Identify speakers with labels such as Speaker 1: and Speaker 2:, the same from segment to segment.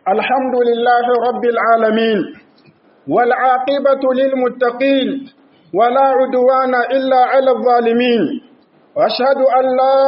Speaker 1: الحمد لله رب العالمين والعاقبة للمتقين ولا عدوان إلا على الظالمين وأشهد أن لا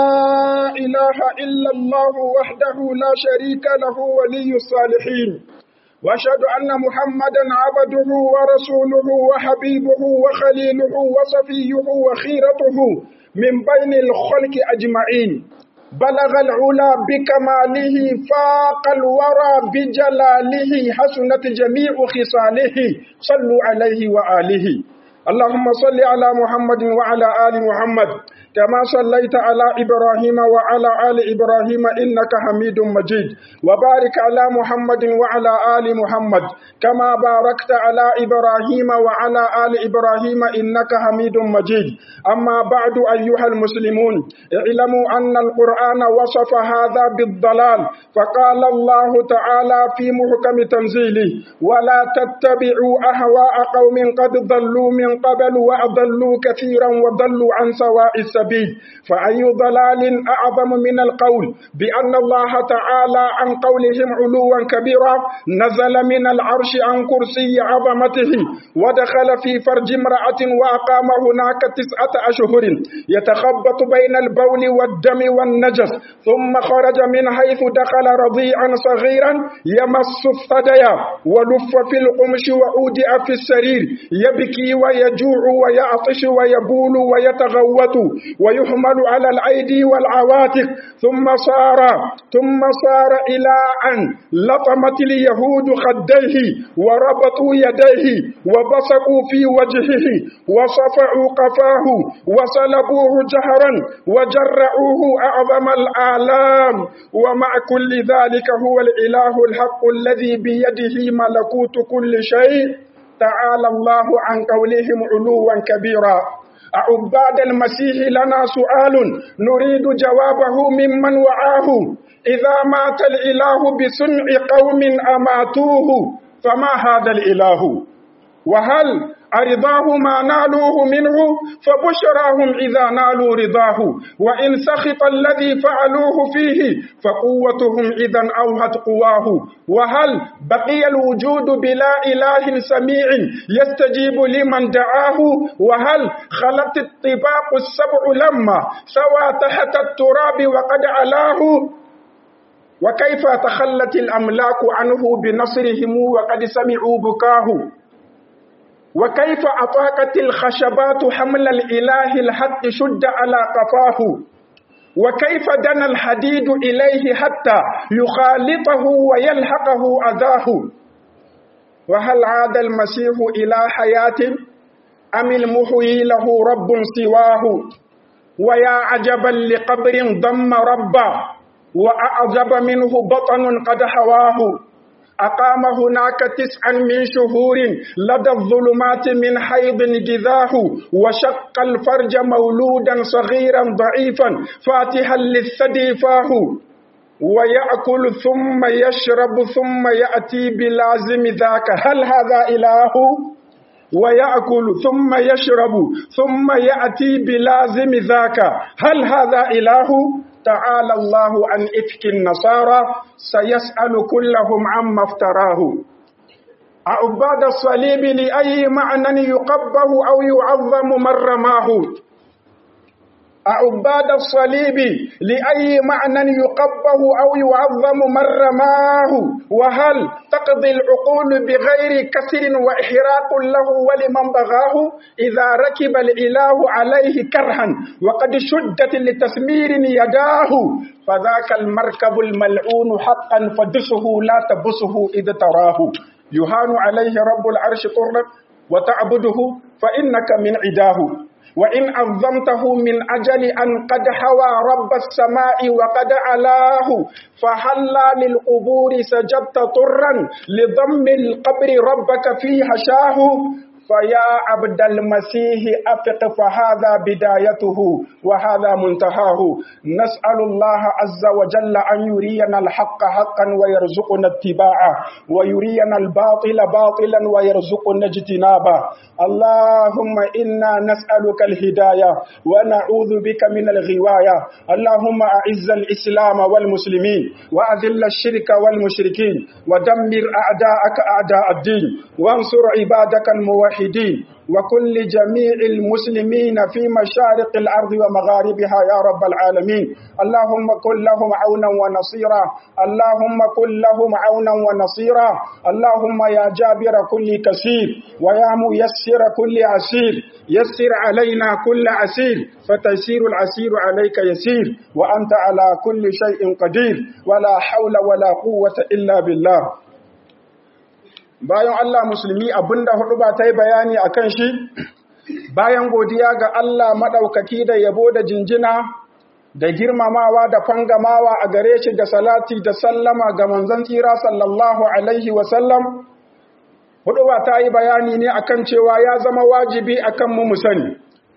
Speaker 1: إله إلا الله وحده لا شريك له ولي الصالحين وأشهد أن محمدا عبده ورسوله وحبيبه وخليله وصفيه وخيرته من بين الخلق أجمعين بلغ العلا بكماله فاق الورى بجلاله حسنت جميع خصاله صلوا عليه وآله اللهم صل على محمد وعلى آل محمد كما صليت على إبراهيم وعلى آل إبراهيم إنك حميد مجيد وبارك على محمد وعلى آل محمد كما باركت على إبراهيم وعلى آل إبراهيم إنك حميد مجيد أما بعد أيها المسلمون اعلموا أن القرآن وصف هذا بالضلال فقال الله تعالى في محكم تنزيله ولا تتبعوا أهواء قوم قد ضلوا من قبل وأضلوا كثيرا وضلوا عن سواء السبيل فأي ضلال أعظم من القول بأن الله تعالى عن قولهم علوا كبيرا نزل من العرش عن كرسي عظمته ودخل في فرج امرأة وأقام هناك تسعة أشهر يتخبط بين البول والدم والنجس ثم خرج من حيث دخل رضيعا صغيرا يمس الثديا ولف في القمش وأودع في السرير يبكي ويجوع ويعطش ويبول ويتغوط ويحمل على الأيدي والعواتق ثم صار ثم صار إلى أن لطمت اليهود خديه وربطوا يديه وبصقوا في وجهه وصفعوا قفاه وصلبوه جهرا وجرعوه أعظم الآلام ومع كل ذلك هو الإله الحق الذي بيده ملكوت كل شيء تعالى الله عن قولهم علوا كبيرا أعباد المسيح لنا سؤال نريد جوابه ممن وعاه إذا مات الإله بسمع قوم أماتوه فما هذا الإله وهل أرضاه ما نالوه منه فبشراهم إذا نالوا رضاه وإن سخط الذي فعلوه فيه فقوتهم إذا أوهت قواه وهل بقي الوجود بلا إله سميع يستجيب لمن دعاه وهل خلت الطباق السبع لما سوى تحت التراب وقد علاه وكيف تخلت الأملاك عنه بنصرهم وقد سمعوا بكاه وكيف أطاقت الخشبات حمل الإله الحق شد على قفاه وكيف دنا الحديد إليه حتى يخالطه ويلحقه أذاه وهل عاد المسيح إلى حياة أم المحيي له رب سواه ويا عجبا لقبر ضم ربا وأعجب منه بطن قد حواه أقام هناك تسعا من شهور لدى الظلمات من حيض جذاه وشق الفرج مولودا صغيرا ضعيفا فاتحا للثدي فاه ويأكل ثم يشرب ثم يأتي بلازم ذاك هل هذا إله؟ ويأكل ثم يشرب ثم يأتي بلازم ذاك هل هذا إله؟ تعالى الله عن إفك النصارى سيسأل كلهم عما افتراه أعباد الصليب لأي معنى يقبه أو يعظم من رماه أعباد الصليب لأي معنى يقبه أو يعظم من رماه وهل تقضي العقول بغير كسر وإحراق له ولمن بغاه إذا ركب الإله عليه كرها وقد شدت لتسمير يداه فذاك المركب الملعون حقا فدسه لا تبسه إذ تراه يهان عليه رب العرش طرا وتعبده فإنك من عداه وإن عظمته من أجل أن قد حوى رب السماء وقد علاه فهلا للقبور سجدت طرا لضم القبر ربك في حشاه فيا عبد المسيح أفق فهذا بدايته وهذا منتهاه نسأل الله عز وجل أن يرينا الحق حقا ويرزقنا اتباعه ويرينا الباطل باطلا ويرزقنا اجتنابه اللهم إنا نسألك الهداية ونعوذ بك من الغواية اللهم أعز الإسلام والمسلمين وأذل الشرك والمشركين ودمر أعداءك أعداء الدين وانصر عبادك الموحدين وكل جميع المسلمين في مشارق الأرض ومغاربها يا رب العالمين اللهم كن لهم عونا ونصيرا اللهم كن لهم عونا ونصيرا اللهم يا جابر كل كثير ويا ميسر كل عسير يسر علينا كل عسير فتيسير العسير عليك يسير وأنت على كل شيء قدير ولا حول ولا قوة إلا بالله bayan Allah musulmi abinda hudu ba ta yi bayani a kan shi bayan godiya ga Allah maɗaukaki da yabo da jinjina da girmamawa da fangamawa a gare shi da salati da sallama ga manzon tsira sallallahu alaihi wasallam hudu ba ta yi bayani ne akan cewa ya zama wajibi akan mu mu sani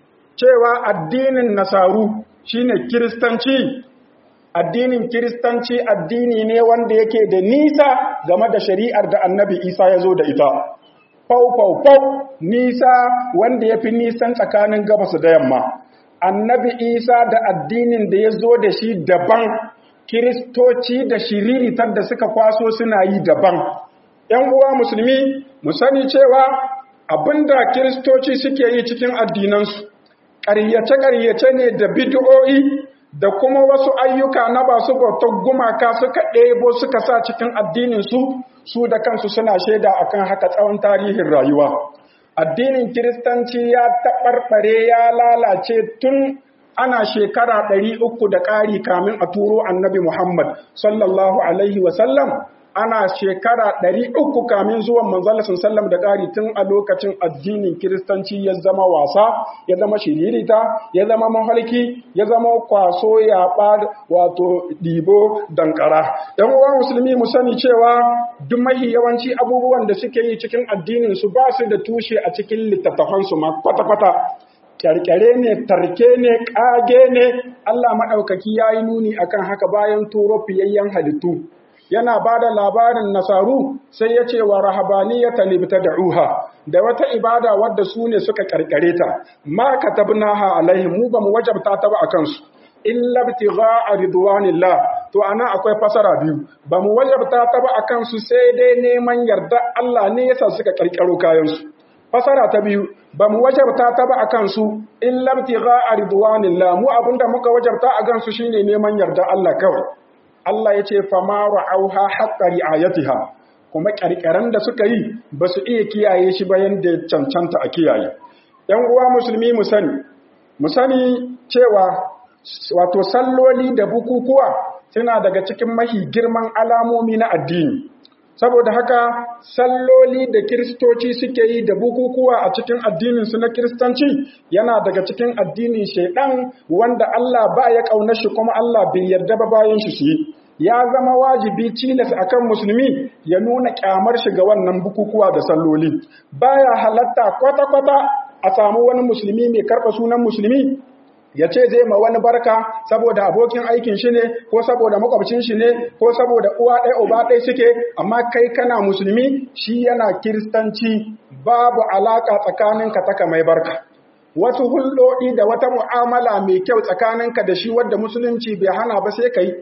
Speaker 1: cewa addinin nasaru shine kiristanci addinin kiristanci addini ne wanda yake da nisa game da shari'ar da annabi isa ya zo da ita fau fau fau nisa wanda ya fi nisan tsakanin gabas da yamma annabi isa da addinin da ya zo da shi daban kiristoci da shiriritar da suka kwaso suna yi daban ‘yan uwa musulmi mu sani cewa abinda kiristoci suke yi cikin addinansu ƙaryace-ƙaryace ne da bid'o'i da kuma wasu ayyuka na ba su bautar gumaka suka ɗebo suka sa cikin addininsu su da kansu suna shaida akan haka tsawon tarihin rayuwa addinin kiristanci ya taɓarɓare ya lalace tun ana shekara ɗari uku da ƙari kamin a turo annabi muhammad sallallahu alaihi wasallam ana shekara ɗari uku kamin zuwan manzalasin sallam da ƙari tun a lokacin addinin kiristanci ya zama wasa ya zama shiririta ya zama mahalki ya zama kwaso yaɓa wato ɗibo dankara ɗan uwa musulmi mu sani cewa duk mahi yawanci abubuwan da suke yi cikin addinin su ba su da tushe a cikin littattafansu ma kwata-kwata kyarkyare ne tarke ne ƙage ne Allah maɗaukaki ya yi nuni akan haka bayan turo fiyayyen halittu yana ba da labarin nasaru sai ya ce wa rahabaniyata libta da ruha da wata ibada wadda su ne suka karkare ta ma katabnaha alaihim mu ba mu wajabta ta ba akan su illa ibtigha'a ridwanillah to ana akwai fasara biyu ba mu wajabta ta ba akan su sai dai neman yarda Allah ne yasa suka karkaro kayan su fasara ta biyu ba mu wajabta ta ba akan su illa ibtigha'a ridwanillah mu abinda muka wajabta akan su shine neman yarda Allah kawai Allah ya ce fama ra'auha haƙƙa ri'ayatiha kuma ƙarƙaran da suka yi ba su iya kiyaye shi bayan da cancanta a kiyaye. ‘Yan uwa musulmi mu sani, mu sani cewa wato salloli da bukukuwa suna daga cikin mahi girman alamomi na addini. Saboda haka salloli da kiristoci suke yi da bukukuwa a cikin addininsu na kiristanci yana daga cikin addinin shaidan wanda Allah ba ya ƙauna shi kuma Allah bai yarda ba bayan shi su yi. Ya zama wajibi tilas akan musulmi ya nuna kyamar shi ga wannan bukukuwa da salloli. Baya halatta kwata-kwata a samu wani musulmi mai karɓa sunan musulmi ya ce zai ma wani barka saboda abokin aikin shi ne ko saboda makwabcin shi ne ko saboda uwa ɗaya uba ɗaya suke amma kai kana musulmi shi yana kiristanci babu alaka tsakaninka ta mai barka wasu hulɗoɗi da wata mu'amala mai kyau tsakaninka da shi wadda musulunci bai hana ba sai kai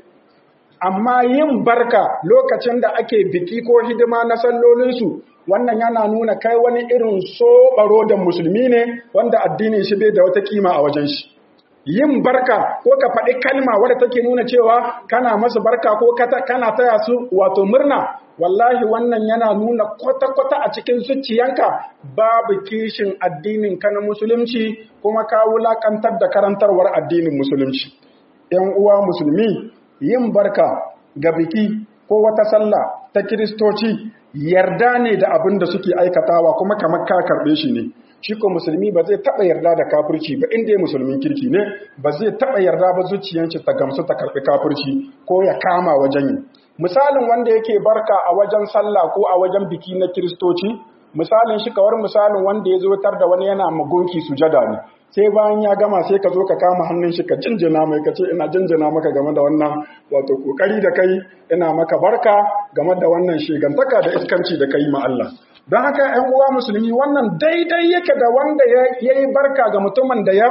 Speaker 1: amma yin barka lokacin da ake biki ko hidima na sallolinsu wannan yana nuna kai wani irin soɓaro da musulmi ne wanda addinin shi bai da wata kima a wajen shi yin barka ko ka faɗi kalma wadda take nuna cewa kana masu barka ko kana taya su wato murna wallahi wannan yana nuna kwata-kwata a cikin zuciyanka babu kishin addinin ka na musulunci kuma ka wulakantar da karantarwar addinin musulunci ‘yan uwa musulmi yin barka ga biki ko wata sallah ta kiristoci yarda ne da abin da suke aikatawa kuma kamar ka karɓe shi ne shi ko musulmi ba zai taɓa yarda da kafirci ba inda musulmin kirki ne ba zai taɓa yarda ba zuciyanci ta gamsu ta karɓi kafirci ko ya kama wajen yi misalin wanda yake barka a wajen sallah ko a wajen biki na kiristoci misalin shi kawar misalin wanda ya zo tar da wani yana magunki sujada ne sai bayan ya gama sai ka zo ka kama hannun shi ka jinjina mai ka ce ina jinjina maka game da wannan wato kokari da kai ina maka barka game da wannan shigantaka da iskanci da kai ma Allah don haka ‘yan uwa musulmi wannan daidai yake da wanda ya yi barka ga mutumin da ya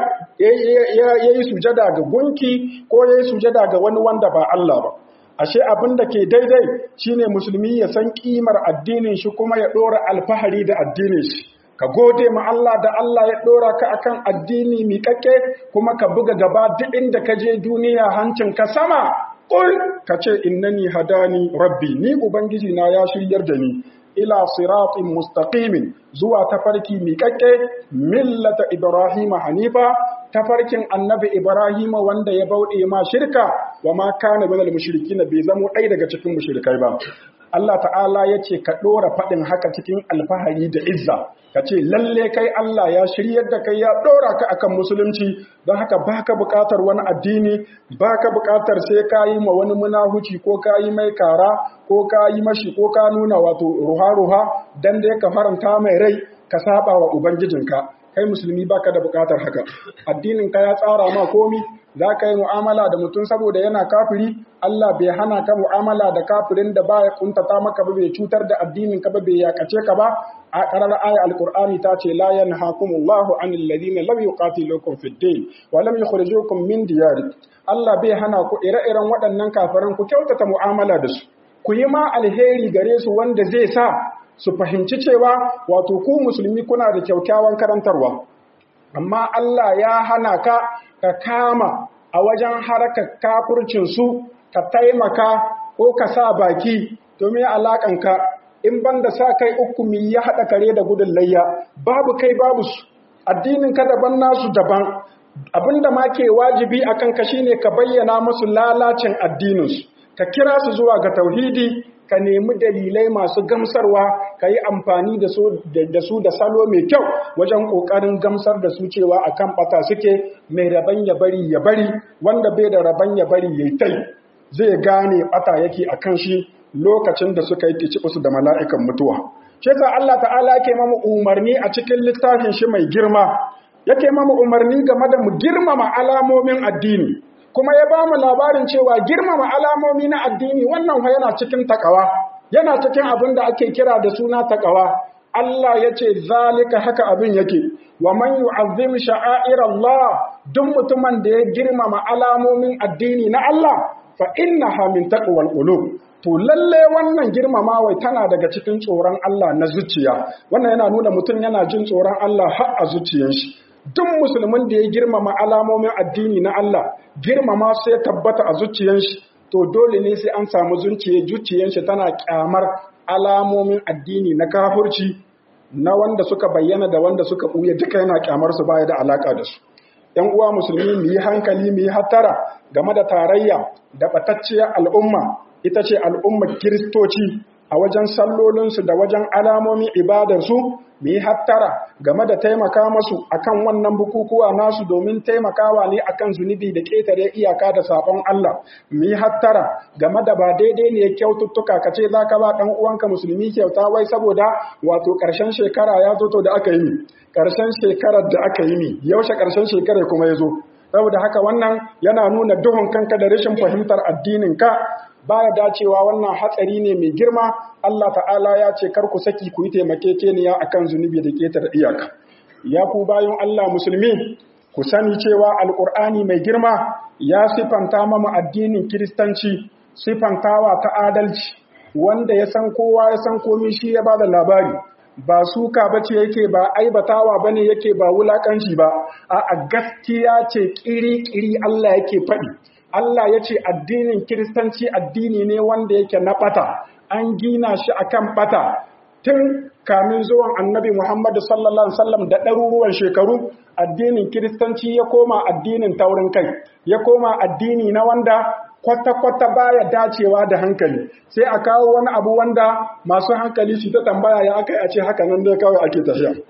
Speaker 1: yi sujada ga gunki ko ya yi sujada ga wani wanda ba Allah ba ashe abin da ke daidai shine musulmi ya san kimar addinin shi kuma ya ɗora alfahari da addinin shi ka gode ma Allah da Allah ya ɗora ka akan addini miƙaƙe kuma ka buga gaba duk inda ka je duniya hancin ka sama ƙul ka ce innani hadani rabbi ni ubangiji na ya shiryar da ni ila siratin mustaqimin zuwa tafarki miƙaƙƙe millata ibrahima hanifa tafarkin annabi ibrahima wanda ya bauɗe ma shirka wa ma kana minal mushrikin bai zamo ɗaya daga cikin mushrikai ba Allah ta'ala ya ce ka ɗora faɗin haka cikin alfahari da izza ka ce lalle kai Allah ya shiryar da kai ya ɗora ka akan musulunci don haka baka buƙatar wani addini baka buƙatar sai ka yi ma wani munahuci ko ka yi mai kara ko ka yi mashi ko ka nuna wato ruha-ruha dan da ka faranta mai rai ka saba wa ubangijinka kai musulmi baka da buƙatar haka addinin ka ya tsara ma komi za ka yi mu'amala da mutum saboda yana kafiri Allah bai hana ka mu'amala da kafirin da ba ya kuntata maka ba bai cutar da addinin ka ba bai yakace ka ba a karar aya alqur'ani ta ce la yanhaakumullahu anil ladina lam yuqatilukum fid din wa lam yukhrijukum min diyarikum Allah bai hana ku ire-iren waɗannan kafiran ku kyautata mu'amala da su ku yi ma alheri gare su wanda zai sa su fahimci cewa wato ku musulmi kuna da kyaukyawan karantarwa amma Allah ya hana ka ka kama a wajen harkar kafurcinsu ka taimaka ko ka sa baki domin alaƙanka in banda sa kai uku mi ya haɗa kare da gudun layya babu kai babu su addinin ka daban nasu daban abinda ma ke wajibi a kanka shine ka bayyana musu lalacin addininsu ka kira su zuwa ga tauhidi ka nemi dalilai masu gamsarwa ka yi amfani da su da salo mai kyau wajen ƙoƙarin gamsar da su cewa a kan ɓata suke mai raban ya bari ya bari wanda bai da raban ya bari ya tai zai gane ɓata yake a kan shi lokacin da suka yi su da mala'ikan mutuwa. Ce Allah ta'ala yake mamu umarni a cikin littafin shi mai girma, yake mamu umarni game da mu girmama alamomin addini. kuma ya ba mu labarin cewa girmama alamomi na addini wannan fa yana cikin takawa yana cikin abin da ake kira da suna takawa Allah ya ce zalika haka abin yake wa man yu'azzim sha'air Allah duk mutumin da ya girmama alamomin addini na Allah fa innaha min taqwal qulub to lalle wannan girmamawa tana daga cikin tsoron Allah na zuciya wannan yana nuna mutum yana jin tsoron Allah har a zuciyar shi duk musulmin da ya girmama alamomin addini na Allah girmama sai tabbata a zuciyar shi to dole ne sai an samu zuciya zuciyar shi tana kyamar alamomin addini na kafirci na wanda suka bayyana da wanda suka buya duka yana kyamar su baya da alaka da su ‘yan uwa musulmi mu yi hankali mu yi hattara game da tarayya da ɓatacciyar al'umma ita ce al'ummar kiristoci a wajen sallolinsu da wajen alamomin ibadarsu mu yi hattara game da taimaka masu akan wannan bukukuwa nasu domin taimakawa ne akan zunubi da ƙetare iyaka da saɓon Allah mu yi hattara game da ba daidai ne kyaututtuka ka ce za ka ba ɗan uwanka musulmi kyauta wai saboda wato ƙarshen shekara ya zo to da aka yi ƙarshen shekarar da aka yi mi yaushe ƙarshen shekarar kuma ya zo saboda haka wannan yana nuna duhun kanka da rashin fahimtar addinin ka baya dacewa wannan hatsari ne mai girma Allah ta'ala ya ce kar ku saki ku yi taimakekeniya akan zunubi da ketar iyaka ya ku bayan Allah musulmi ku sani cewa alkur'ani mai girma ya sifanta mama addinin kiristanci sifantawa ta adalci wanda ya san kowa ya san komi shi ya bada labari ba suka bace yake ba aibatawa bane yake ba wulakanci ba a gaskiya ce kiri-kiri Allah yake faɗi Allah ya ce addinin Kiristanci addini ne wanda yake na ɓata, an gina shi a kan ɓata tun kamin zuwan annabi Muhammadu sallallahu Alaihi wasallam da ɗaruruwan shekaru addinin Kiristanci ya koma addinin taurin kai, ya koma addini na wanda kwata-kwata baya dacewa da hankali sai a kawo wani abu wanda masu hankali su ta tambaya ya aka a ce haka nan dai kawai ake tafiya.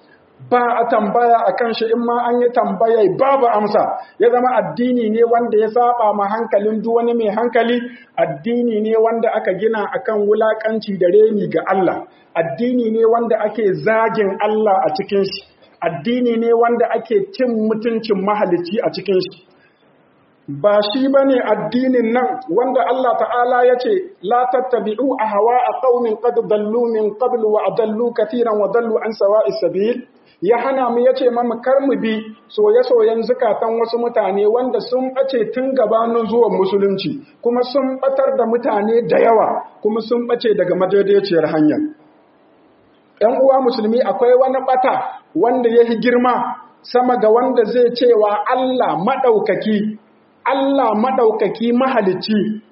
Speaker 1: ba a tambaya a kan shi in ma an yi tambaya babu amsa ya zama addini ne wanda ya saba ma hankalin duk wani mai hankali addini ne wanda aka gina akan wulakanci da reni ga Allah addini ne wanda ake zagin Allah a cikin shi addini ne wanda ake cin mutuncin mahalicci a cikin shi ba shi ba ne addinin nan wanda Allah ta'ala ya ce la tattabi'u a hawa a ƙaunin qad dallu min qablu wa adallu katiran wa dallu an sawa'is sabil ya hana mu yace mamu kar mu bi soye-soyen zukatan wasu mutane wanda sun bace tun gabanin zuwan musulunci kuma sun batar da mutane da yawa kuma sun bace daga madaidaiciyar hanya ‘yan uwa musulmi akwai wani bata wanda ya yi girma sama ga wanda zai cewa Allah maɗaukaki Allah maɗaukaki mahalicci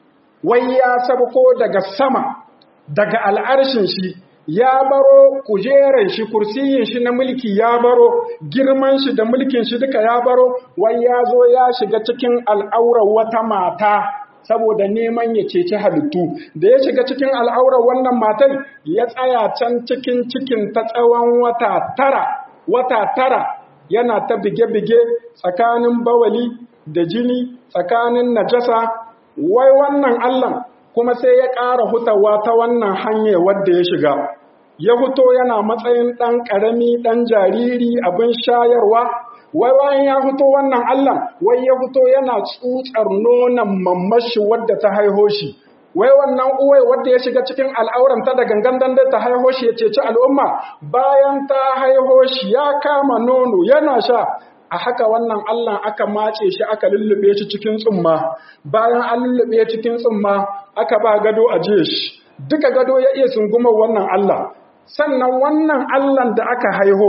Speaker 1: wai ya sabko daga sama daga al'arshin shi ya baro kujeran shi kursiyin shi na mulki ya baro girman shi da mulkin shi duka ya baro wai ya zo ya shiga cikin al'aurar wata mata saboda neman ya ceci halittu da ya shiga cikin al'aurar wannan matan ya tsaya can cikin cikin ta tsawon wata tara wata tara yana ta bige-bige tsakanin bawali da jini tsakanin najasa wai wannan Allah kuma sai ya ƙara hutawa ta wannan hanyar wadda ya shiga ya huto yana matsayin ɗan ƙarami ɗan jariri abin shayarwa wai bayan ya fito wannan Allah wai ya fito yana tsutsar nonon mamashi wadda ta haiho shi wai wannan uwai wadda ya shiga cikin al'auranta da gangan dan ta haiho shi ya ceci al'umma bayan ta haiho shi ya kama nono yana sha a haka wannan Allah aka mace shi aka lullube shi cikin tsumma bayan an lullube cikin tsumma aka ba gado a jiye shi duka gado ya iya sungumar wannan Allah sannan wannan Allah da aka haiho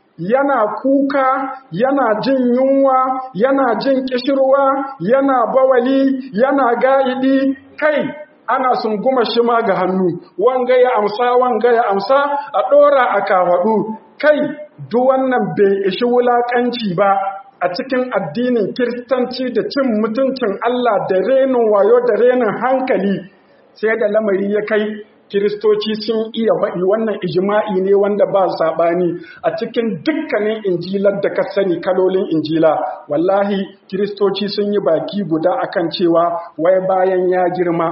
Speaker 1: yana kuka yana jin yunwa yana jin kishirwa yana bawali yana ga'idi kai ana sunguma shi ma ga hannu wanga ya amsa wanga ya amsa a ɗora a kafaɗu kai duk wannan bai ishi wulaƙanci ba a cikin addinin kiristanci da cin mutuncin Allah da renin wayo da renin hankali sai da lamari ya kai kiristoci sun iya faɗi wannan ijima'i ne wanda ba saɓani a cikin dukkanin injilar da ka sani kalolin injila wallahi kiristoci sun yi baki guda akan cewa wai bayan ya girma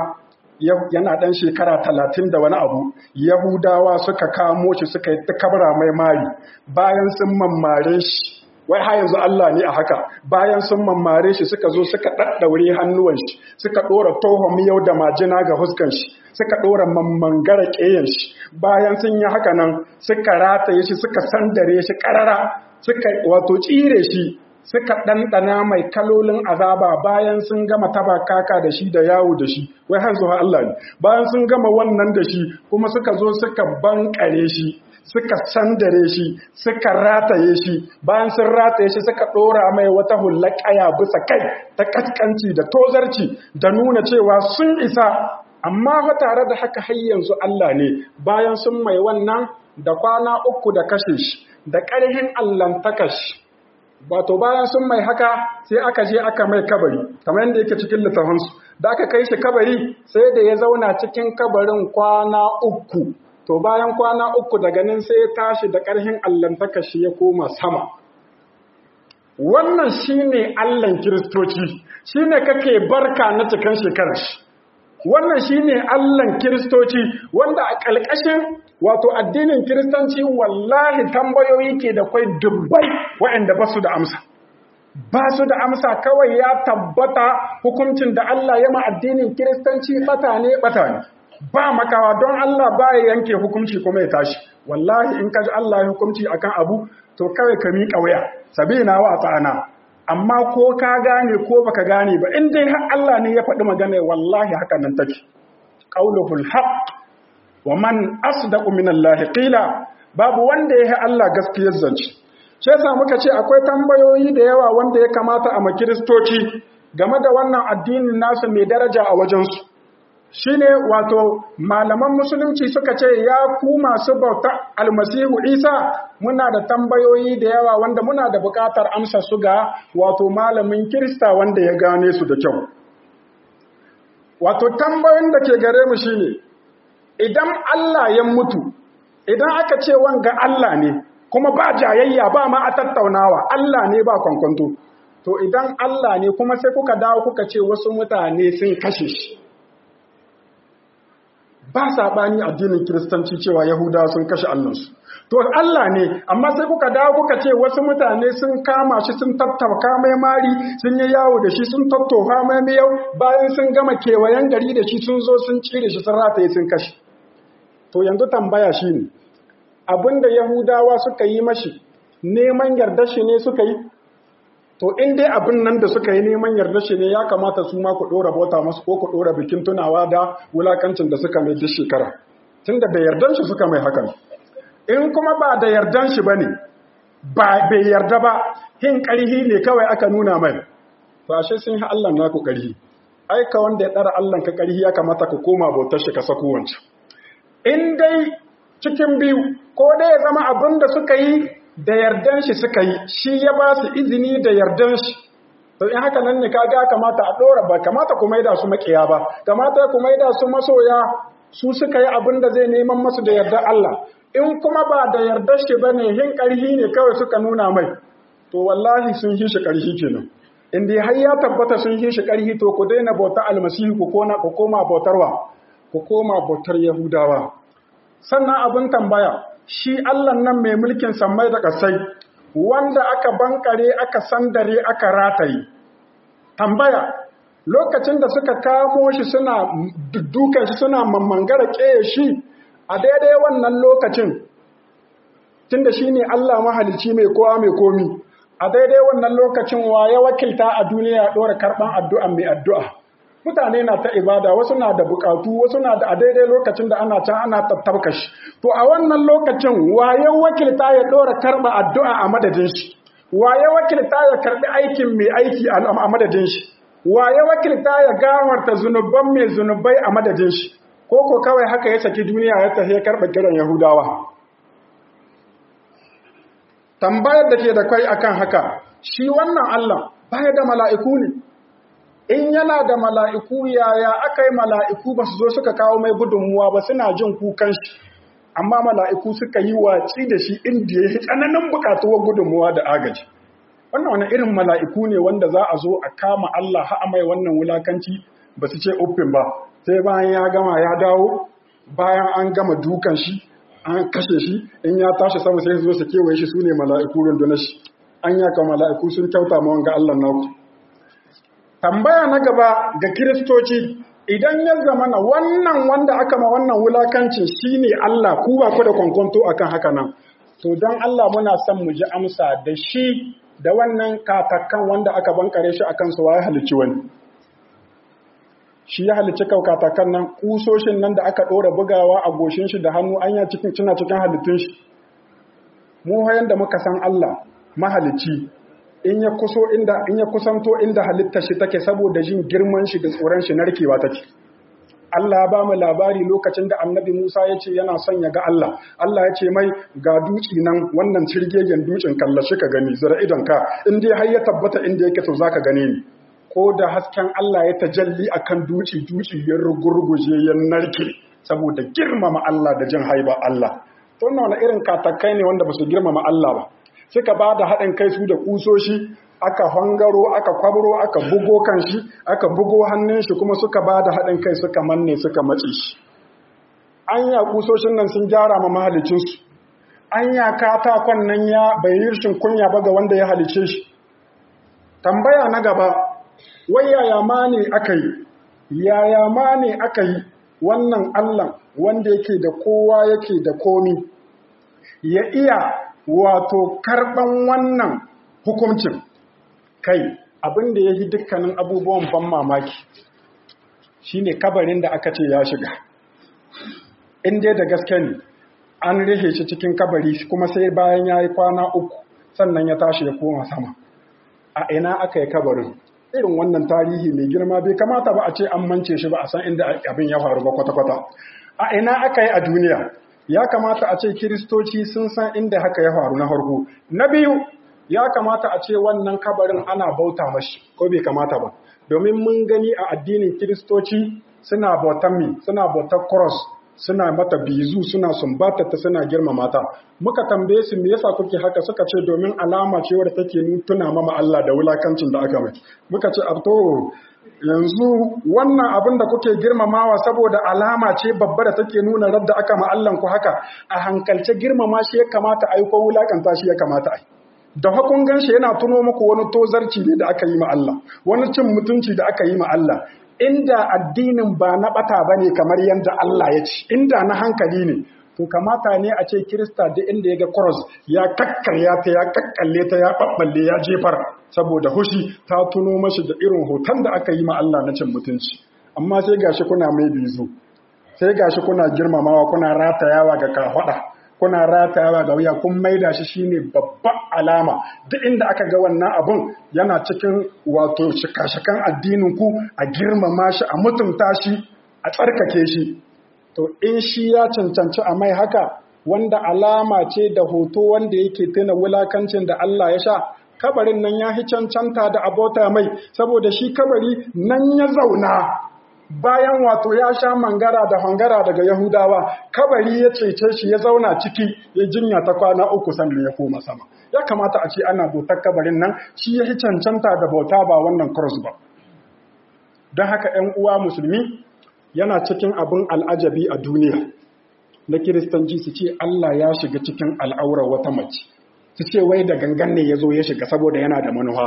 Speaker 1: yana ɗan shekara talatin da wani abu yahudawa suka kamo shi suka yi ta kabra mai mari bayan sun mammare shi wai ha yanzu Allah ne a haka bayan sun mammare shi suka zo suka ɗaɗɗaure hannuwan shi suka ɗora tohon yau da majina ga huskan shi suka ɗora mammangara ƙeyan shi bayan sun yi haka nan suka rataye shi suka sandare shi ƙarara suka wato tsire shi suka ɗanɗana mai kalolin azaba bayan sun gama taba kaka da shi da yawo da shi wai har zuwa Allah ne bayan sun gama wannan da shi kuma suka zo suka bankare shi suka sandare shi suka rataye shi bayan sun rataye shi suka ɗora mai wata hular ƙaya bisa kai ta kaskanci da tozarci da nuna cewa sun isa amma fa tare da haka har yanzu Allah ne bayan sun mai wannan da kwana uku da kashe shi da ƙarhin allantaka shi wato bayan sun mai haka sai aka je aka mai kabari kamar yadda yake cikin littafinsu da aka kai shi kabari sai da ya zauna cikin kabarin kwana uku to bayan kwana uku daga nan sai ya tashi da ƙarhin allantaka shi ya koma sama wannan shine allan kiristoci shine kake barka na cikin shekarar shi wannan shine allan kiristoci wanda a ƙalƙashin wato addinin kiristanci wallahi tambayoyi ke da kwai dubbai waɗanda ba su da amsa ba su da amsa kawai ya tabbata hukuncin da Allah ya ma addinin kiristanci bata ne bata ne ba makawa don Allah ba ya yanke hukunci kuma ya tashi wallahi in kaji Allah ya hukunci akan abu to kawai ka miƙa waya sabina wa ta'ana amma ko ka gane ko baka gane ba in dai har Allah ne ya faɗi magana wallahi haka nan take qauluhul haqq wa man asdaqu minallahi qila babu wanda yake Allah gaskiyar zance shi yasa muka ce akwai tambayoyi da yawa wanda ya kamata a makiristoci game da wannan addinin nasu mai daraja a wajensu shine wato malaman musulunci suka ce ya ku masu bauta almasihu isa muna da tambayoyi da yawa wanda muna da buƙatar amsa su ga wato malamin kirista wanda ya gane su da kyau wato tambayoyin da ke gare mu shine idan Allah ya mutu idan aka ce wanga Allah ne kuma ba jayayya ba ma a tattaunawa Allah ne ba kwankwanto to idan Allah ne kuma sai kuka dawo kuka ce wasu mutane sun kashe shi ba saɓani addinin kiristanci cewa yahudawa sun kashe allansu to Allah ne amma sai kuka dawo kuka ce wasu mutane sun kama shi sun tattauka mai mari sun yi yawo da shi sun tattofa mai miyau bayan sun gama kewayen gari da shi sun zo sun cire shi sun rataye sun kashe to yanzu tambaya shi ne abinda yahudawa suka yi mashi neman yarda shi ne suka yi to in dai abin nan da suka yi neman yarda shi ne ya kamata su ma ku ɗora bauta masu ko ku ɗora bikin tunawa da wulakancin da suka mai duk shekara tunda da yardan shi suka mai hakan in kuma ba da yardan shi bane ba bai yarda ba hin ƙarhi ne kawai aka nuna mai to ashe sun yi Allah naku ƙarhi ai ka wanda ya ɗara Allah ka ƙarhi ya kamata ka koma bautar shi ka sako wancan in dai cikin biyu ko dai ya zama abin da suka yi da yardan shi suka yi shi ya ba su izini da yardan shi to in haka nan ne kaga kamata a dora ba kamata ku maida su makiya ba kamata ku maida su masoya su suka yi abin da zai neman masu da yardar Allah in kuma ba da yardar shi bane hin karhi ne kawai suka nuna mai to wallahi sun yi shi karhi kenan in dai har ya tabbata sun yi shi karhi to ku daina bauta almasihu ku kona ku koma bautarwa ku koma bautar yahudawa sannan abin tambaya shi Allah nan mai mulkin sammai da ƙasai wanda aka bankare aka sandare aka rataye tambaya lokacin da suka kamo shi suna dukan shi suna mammangara ƙeye shi a daidai wannan lokacin tunda shi ne Allah mahalicci mai kowa mai komi a daidai wannan lokacin wa ya wakilta a duniya ɗora karɓan addu'a mai addu'a mutane na ta ibada wasu na da bukatu wasu na da a daidai lokacin da ana can ana tattabka shi to a wannan lokacin waye wakilta ya dora karba addu'a a madadin shi waye wakilta ya karbi aikin mai aiki a madadin shi waye wakilta ya gawarta zunuban mai zunubai a madadin shi ko ko kawai haka ya saki duniya ya tafi ya karba kiran yahudawa tambayar da ke da kai akan haka shi wannan Allah baya da mala'iku ne in yana da mala'iku yaya aka yi mala'iku ba su zo suka kawo mai gudunmuwa ba suna jin kukan shi amma mala'iku suka yi watsi da shi inda ya yi tsananin bukatuwar gudunmuwa da agaji wannan wani irin mala'iku ne wanda za a zo a kama Allah ha'a mai wannan wulakanci ba su ce uffin ba sai bayan ya gama ya dawo bayan an gama dukan shi an kashe shi in ya tashi sama sai su zo su kewaye shi su ne mala'iku rundunar shi an yaka mala'iku sun kyauta ma wanga Allah naku tambaya na gaba ga kiristoci idan ya zama na wannan wanda aka ma wannan wulakancin shine Allah ku ba ku da kwankwanto akan haka nan to don Allah muna son mu ji amsa da shi da wannan katakan wanda aka bankare shi akan su waye halicci wani shi ya halicci kau katakan nan kusoshin nan da aka ɗora bugawa a goshin shi da hannu an ya cikin cina cikin halittun shi mu hayan da muka san Allah mahalicci in ya kuso inda in ya kusanto inda halittar shi take saboda jin girman shi da tsoron shi narkewa take Allah ya ba mu labari lokacin da Annabi Musa ya ce yana son ya ga Allah Allah ya ce mai ga duci nan wannan cirgegen ducin kallashi ka gani zira idon ka in dai har ya tabbata inda yake to zaka gane ni ko da hasken Allah ya tajalli akan duci duci ya rugurguje ya narke saboda girmama Allah da jin haiba Allah to wannan wani irin katakai ne wanda ba su girmama Allah ba suka ba da haɗin kai su da ƙusoshi aka hangaro aka kwabro aka bugo kan shi aka bugo hannun shi kuma suka ba da haɗin kai suka manne suka matse shi an ya ƙusoshin nan sun gyara ma mahalicinsu an ya katakon nan ya bai rishin kunya ba ga wanda ya halice shi tambaya na gaba wai yaya ma ne aka yi yaya ma ne aka yi wannan allah wanda yake da kowa yake da komi ya iya wato karɓan wannan hukuncin kai abin da ya yi dukkanin abubuwan ban mamaki shine kabarin da aka ce ya shiga inda da gaske ne an rihe shi cikin kabari kuma sai bayan ya yi kwana uku sannan ya tashi ya koma sama a ina aka yi kabarin irin wannan tarihi mai girma bai kamata ba a ce an mance shi ba a san inda abin ya faru ba kwata-kwata a ina aka yi a duniya ya kamata a ce kiristoci sun san inda haka ya faru na farko na biyu ya kamata a ce wannan kabarin ana bauta mashi ko bai kamata ba domin mun gani a addinin kiristoci suna bautan mi suna bautar cross suna mata bizu suna sumbata ta suna girmama ta muka tambaye su me yasa kuke haka suka ce domin alama ce wadda take tuna mama Allah da wulakancin da aka mai muka ce abto yanzu wannan abin da kuke girmamawa saboda alama ce babba da take nuna radda aka ma Allah ku haka a hankalce girmama shi ya kamata ai ko wulakanta shi ya kamata ai da hakun ganshi yana tuno muku wani tozarci ne da aka yi ma Allah wani cin mutunci da aka yi ma Allah inda addinin ba na bata bane kamar yadda Allah ya ci inda na hankali ne to kamata ne a ce Kirista da inda ya ga cross ya kakkarya ta ya kakkalle ta ya babballe ya jefar saboda hushi ta tuno mashi da irin hoton da aka yi ma Allah na cin mutunci amma sai gashi kuna mai bizu sai gashi kuna girmamawa kuna ratayawa ga kafada kuna ratayawa ga wuya kun maida shi shine babban alama duk inda aka ga wannan abun yana cikin wato shikashikan addinin ku a girmama shi a mutunta shi a tsarkake shi to in shi ya cancanci a mai haka wanda alama ce da hoto wanda yake tuna wulakancin da Allah ya sha kabarin nan ya hi cancanta da abota mai saboda shi kabari nan ya zauna bayan wato ya sha mangara da hangara daga Yahudawa kabari ya cece shi ya zauna ciki ya jinya ta kwana uku sannan ya koma sama ya kamata a ce ana bautar kabarin nan shi ya hi cancanta da bauta ba wannan cross ba don haka 'yan uwa musulmi yana cikin abin al'ajabi a duniya na kiristanci su ce Allah ya shiga cikin al'aurar wata mace su ce wai da gangan ne ya zo ya shiga saboda yana da manuwa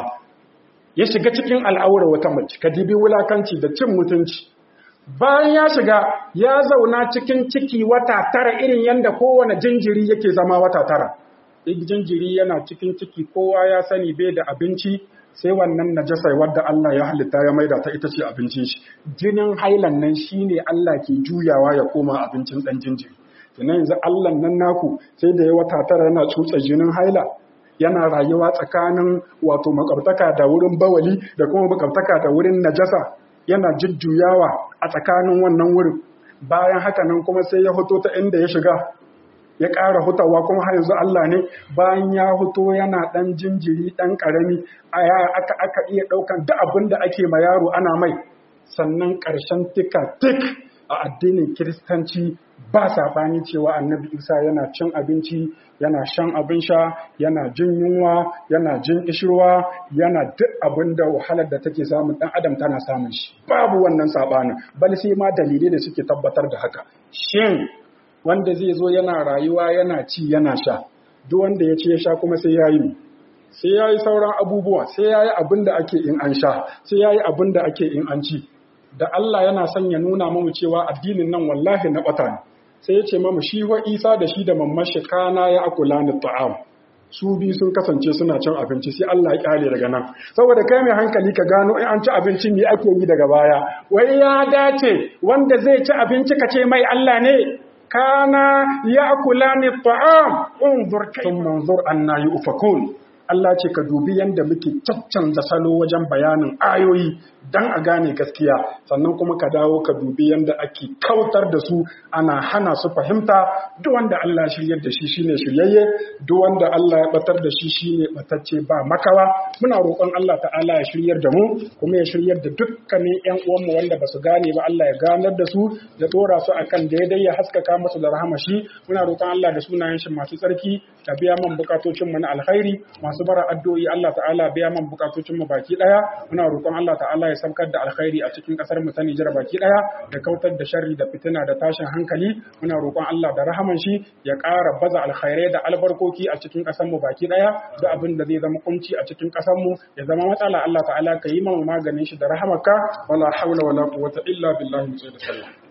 Speaker 1: ya shiga cikin al'aurar wata mace ka dibi wulakanci da cin mutunci bayan ya shiga ya zauna cikin ciki wata tara irin yadda kowane jinjiri yake zama wata tara jinjiri yana cikin ciki kowa ya sani bai da abinci sai wannan najasai wadda Allah ya halitta ya maida ta ita ce abincin shi jinin hailan nan shine Allah ke juyawa ya koma abincin dan jinjiri kenan yanzu Allah nan naku sai da ya wata tara yana tsutsa jinin haila yana rayuwa tsakanin wato makwabtaka da wurin bawali da kuma makwabtaka da wurin najasa yana jujjuyawa a tsakanin wannan wurin bayan haka nan kuma sai ya hoto ta inda ya shiga ya ƙara hutawa kuma har yanzu Allah ne bayan ya huto yana ɗan jinjiri ɗan ƙarami aka aka iya ɗaukan duk abin da ake ma yaro ana mai sannan ƙarshen tika tik a addinin kiristanci ba saɓani cewa annabi isa yana cin abinci yana shan abin sha yana jin yunwa yana jin ishirwa yana duk abin da wahalar da take samun ɗan adam tana samun shi babu wannan saɓanin bal sai ma dalilai da suke tabbatar da haka shin wanda zai zo yana rayuwa yana ci yana sha duk wanda ya ci ya sha kuma sai ya yi sai ya yi sauran abubuwa sai ya yi abin da ake in an sha sai ya yi abin da ake in an ci da Allah yana son ya nuna mamu cewa addinin nan wallahi na ɓata ne sai ya ce mamu shi wa isa da shi da mamman shi kana ya akula ni ta'am su bi sun kasance suna cin abinci sai Allah ya kyale daga nan saboda kai mai hankali ka gano in an ci abinci me ake yi daga baya wai ya dace wanda zai ci abinci ka ce mai Allah ne kana ya kula ni ta'am unzur kayfa manzur anna yufakun Allah ce ka dubi yanda muke caccanza salo wajen bayanin ayoyi dan a gane gaskiya sannan kuma ka dawo ka dubi yanda ake kautar da su ana hana su fahimta duk wanda Allah shiryar da shi shine shiryayye duk wanda Allah ya batar da shi shine batacce ba makawa muna roƙon Allah ta'ala ya shiryar da mu kuma ya shiryar da dukkanin ƴan uwanmu wanda basu gane ba Allah ya ganar da su ya dora su akan daidai ya haskaka musu da rahama shi muna roƙon Allah da sunayen shi masu tsarki ka biya man bukatocin mu na alkhairi masu bara addu'o'i Allah ta'ala biya man bukatocin mu baki daya muna roƙon Allah ta'ala ya saukar da alkhairi a cikin kasar mu ta Nijar baki daya da kautar da sharri da fitina da tashin hankali muna roƙon Allah da rahaman shi ya ƙara baza alkhairai da albarkoki a cikin kasar mu baki daya da abin da zai zama kunci a cikin kasar mu ya zama matsala Allah ta'ala ka yi mana maganin shi da rahamarka wala haula wala quwwata illa billahi sallallahu